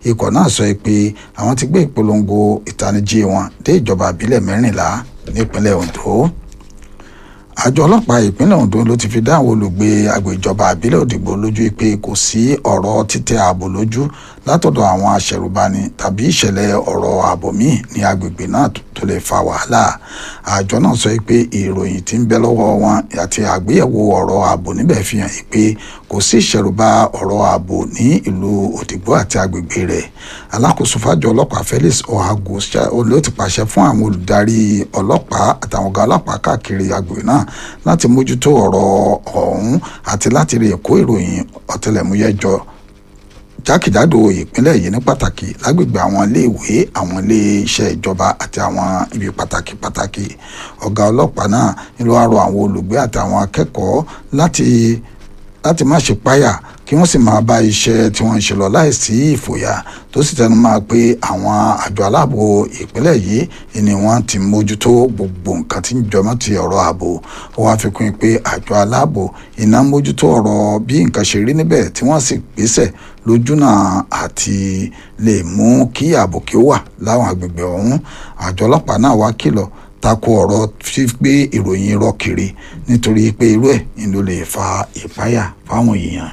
ikọ̀ náà sọ pé àwọn ti gbé ìpolongo ìtanijí wọn dé ìjọba àbílẹ̀ mẹ́rìnlá nípínlẹ̀ Ondo àjọ ọlọ́pàá ìpínlẹ̀ Ondo ló ti fi dá àwọn olùgbé agbèjọba àbílẹ̀ Òdìgbò lójú pé kò sí ọ̀rọ̀ títẹ ààbò lójú látọ̀dọ̀ àwọn aṣẹ̀rùbani tàbí ìṣẹ̀lẹ̀ ọ̀rọ̀ ààbò míì ní agbègbè náà tó lè fa wàhálà àjọ náà sọ pé ìròyìn tí ń bẹ lọ́wọ́ wọn àti àgbéyẹ̀wò ọ̀rọ̀ ààbò níbẹ̀ fi hàn pé kò sí ìṣẹ̀rùbà ọ̀rọ̀ ààbò ní ìlú Òdìgbò àti agbègbè rẹ̀ alákòóso fájọ ọlọ́pàá Felix Ohago ló ti pàṣẹ fún àwọn olùdarí ọlọ́pàá àtàwọn ọ̀gá ọlọ́pàá káàkiri agbègbè náà láti mójútó ọ̀rọ̀ ọ̀hún àti láti rí èkó ìròyìn ọ̀tẹlẹ̀múyẹ́ jọ jákèjádò ìpínlẹ̀ yìí ní pàtàkì lágbègbè àwọn iléèwé àwọn iléeṣẹ́ ìjọba àti àwọn ibi pàtàkì pàtàkì ọ̀gá ọlọ́pàá náà ló wá rọ àwọn olùgbé àtàwọn akẹ́kọ̀ọ́ láti láti má ṣe páyà kí wọ́n sì máa bá iṣẹ́ tí wọ́n ń ṣe lọ láìsí ìfòyà tó sì tẹnu máa pé àwọn àjọ aláàbò ìpínlẹ̀ yìí ni wọ́n ti mójútó gbogbo nǹkan tí ń jọmọ́ ti ọ̀rọ̀ ààbò ó wáá fi kún pé àjọ aláàbò iná mójútó ọ̀rọ̀ bí nǹkan ṣe rí níbẹ̀ tí wọ́n sì gbéṣẹ̀ lójúnà àti lè mú kí ààbò kí ó wà láwọn agbègbè ọ̀hún àjọ ọlọ́pàá náà wá kìlọ̀ tako ọ̀rọ̀ fígbé ìròyìn irọ́ kiri nítorí pé irú ẹ̀ ni ló lè fa ìpáyà fáwọn èèyàn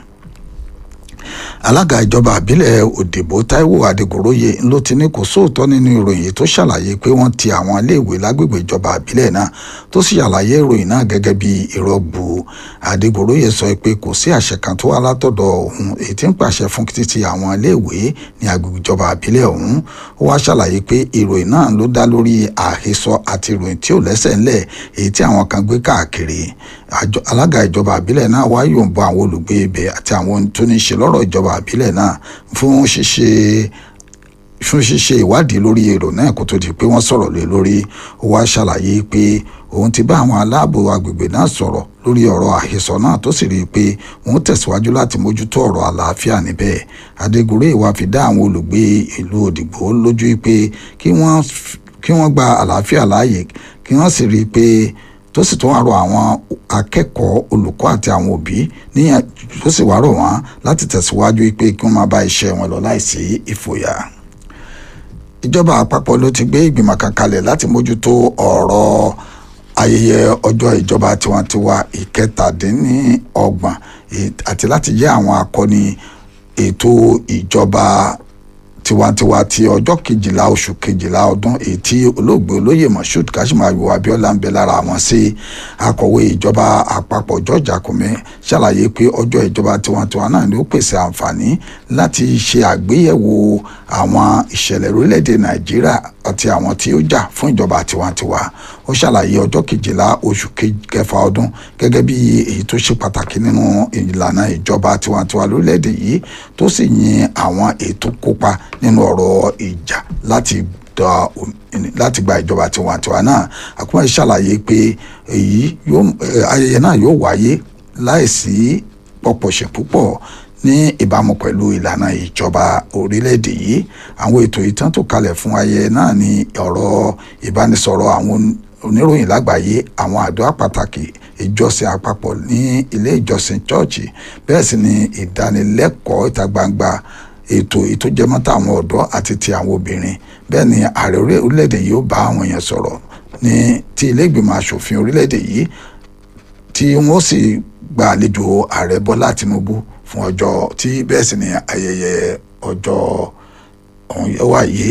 alága ìjọba àbílẹ̀ òdìbò Táíwò Adégoróyè ló ti ní kò sóòótọ́ nínú ìròyìn tó ṣàlàyé pé wọ́n ti àwọn iléèwé lágbègbè ìjọba àbílẹ̀ náà tó sì ṣàlàyé ìròyìn náà gẹ́gẹ́ bí irọ́ gbu Adégoróyè sọ pé kò sí àṣẹ kan tó wá látọ̀dọ̀ òun èyí tí ń pàṣẹ fún títí àwọn iléèwé ní agbègbè ìjọba àbílẹ̀ ọ̀hún ó wá ṣàlàyé pé ìròyìn náà ló dá lórí àhesọ àti ìròyìn tí ò lẹ́sẹ̀ ńlẹ̀ èyí tí àwọn kan gbé káàkiri alága ìjọba àbílẹ̀ náà wá yòǹbọ àwọn olùgbé ibẹ̀ àti àwọn tó ní ṣe lọ́rọ̀ ìjọba àbílẹ̀ náà fún ṣíṣe fún ṣíṣe ìwádìí lórí èrò náà kó tó di pé wọ́n sọ̀rọ̀ lé lórí ó wá ṣàlàyé pé òun ti bá àwọn aláàbò agbègbè náà sọ̀rọ̀ lórí ọ̀rọ̀ àhesọ náà tó sì rí i pé wọ́n tẹ̀síwájú láti mójútó ọ̀rọ̀ àlàáfíà níbẹ̀ adégúnrẹ́ ìwà fi dá àwọn olùgbé ìlú òdìgbò lójú pé kí wọ́n kí wọ́n gba àlàáfíà láàyè kí wọ́n sì rí i pé tó sì tún wá rọ àwọn akẹ́kọ̀ọ́ olùkọ́ àti àwọn òbí níyàn tó sì wá rọ̀ wọ́n láti tẹ̀síwájú pé kí wọ́n máa bá iṣẹ́ wọn lọ láìsí ìfòyà. ìjọba àpapọ̀ ló ti gbé ìgbìmọ̀ kan kalẹ̀ láti mójútó ọ̀rọ̀ ayẹyẹ ọjọ́ ìjọba tiwantiwa ìkẹtàdínníọgbọ̀n àti láti jẹ́ àwọn akọni ètò ìjọba tiwantiwa ti ọjọ́ kejìlá oṣù kejìlá ọdún èyí tí olóògbé olóyè moshood kashimayo abiola ń bẹ lára wọn sí akọ̀wé ìjọba àpapọ̀ george akume ṣàlàyé pé ọjọ́ ìjọba tiwantiwa náà ni ó pèsè àǹfààní láti ṣe àgbéyẹ̀wò àwọn ìṣẹ̀lẹ̀ orílẹ̀-èdè nàìjíríà àti àwọn tí ó jà fún ìjọba tiwantiwa ó ṣàlàyé ọjọ́ kejìlá oṣù kẹfà ọdún gẹ́gẹ́ bí èyí tó ṣe pàtàkì nínú ìlànà ìjọba tiwantiwa lórílẹ̀‐èdè yìí tó sì yin àwọn ètò kópa nínú ọ̀rọ̀ ìjà láti da láti gba ìjọba tiwantiwa náà àkúmọ̀ ṣàlàyé pé èyí ayẹyẹ náà yóò wáyé láìsí pọ̀pọ̀ṣẹ̀ púpọ̀ ní ìbámu pẹ̀lú ìlànà ìjọba orílẹ̀-èdè yìí àwọn ètò ìtàn tó kalẹ̀ fún ayẹyẹ náà ní ọ̀rọ̀ ìbánisọ̀rọ̀ àwọn oníròyìn lágbàáyé àwọn àdúrà pàtàkì ìjọsìn àpapọ̀ ní ilé ìjọsìn chọ́ọ̀chì bẹ́ẹ̀ sì ni ìdánilẹ́kọ̀ọ́ ìta gbangba ètò ìtójẹmọ́tà àwọn ọ̀dọ́ àti ti àwọn obìnrin bẹ́ẹ̀ ni ààrẹ orílẹ̀-èdè yìí ó bá àwọn èèyàn sọ̀rọ̀ ní ti ilé ìgbìmọ̀ asòfin orílẹ̀-èdè yìí tí wọ́n sì gba àlejò ààrẹ bọ́lá tinubu fún ọjọ́ tí bẹ́ẹ̀ sì ni ayẹyẹ ọjọ́ ọ̀hún yẹ wáyé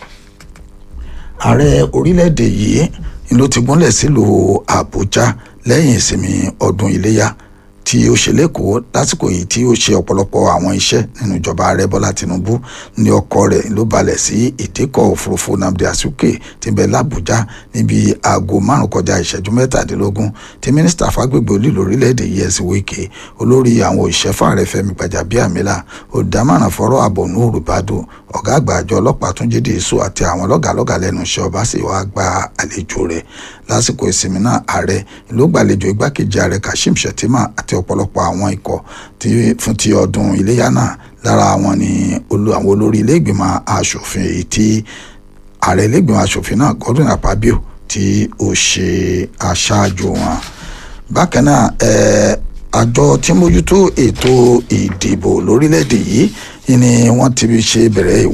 ààrẹ orílẹ̀-èdè yìí ló ti gúnlẹ̀ sílùú àbújá lẹ́yìn ìsinmi ọdún iléyà tí ó ṣe lẹ́kọ̀ọ́ lásìkò yìí tí ó ṣe ọ̀pọ̀lọpọ̀ àwọn iṣẹ́ nínú ìjọba ààrẹ bọ́lá tinubu ní ọkọ̀ rẹ̀ ló balẹ̀ sí ìdíkọ̀ òfurufú nnamdi azikiwe tí ń bẹ lábújá níbi aago márùn kọjá ìṣẹ́jú mẹ́tàdínlógún tí mínísítà fàgbègbè olílò orílẹ̀-èdè yẹsì wíkẹ́ olórí àwọn òṣìṣẹ́ fààrẹ fẹ́mi gbàjàbíàmílà olùdámọ̀ràn fọ́rọ̀ ààbò nuhu bado ọ̀gá àgbà àjọ ọlọ́pàá túnjídé èso àti àwọn lọ́gàlọ́gà lẹ́nu iṣẹ́ ọba sì wá gba àlejò rẹ̀ lásìkò ìsinmi náà ààrẹ ló gbàlejò igbákejì ààrẹ kashim shettima àti ọ̀pọ̀lọpọ̀ àwọn ikọ̀ fún ti ọdún iléyà náà lára àwọn ni àwọn olórí ilé ìgbìmọ̀ asòfin èyí tí ààrẹ ilé ìgbìmọ̀ asòfin náà godwin akpabio tí ó ṣe aṣáájú wọn bákan náà àjọ tí mójútó ètò ìdìbò lórílẹ̀‐èdè yìí ni wọ́n ti ṣe bẹ̀rẹ̀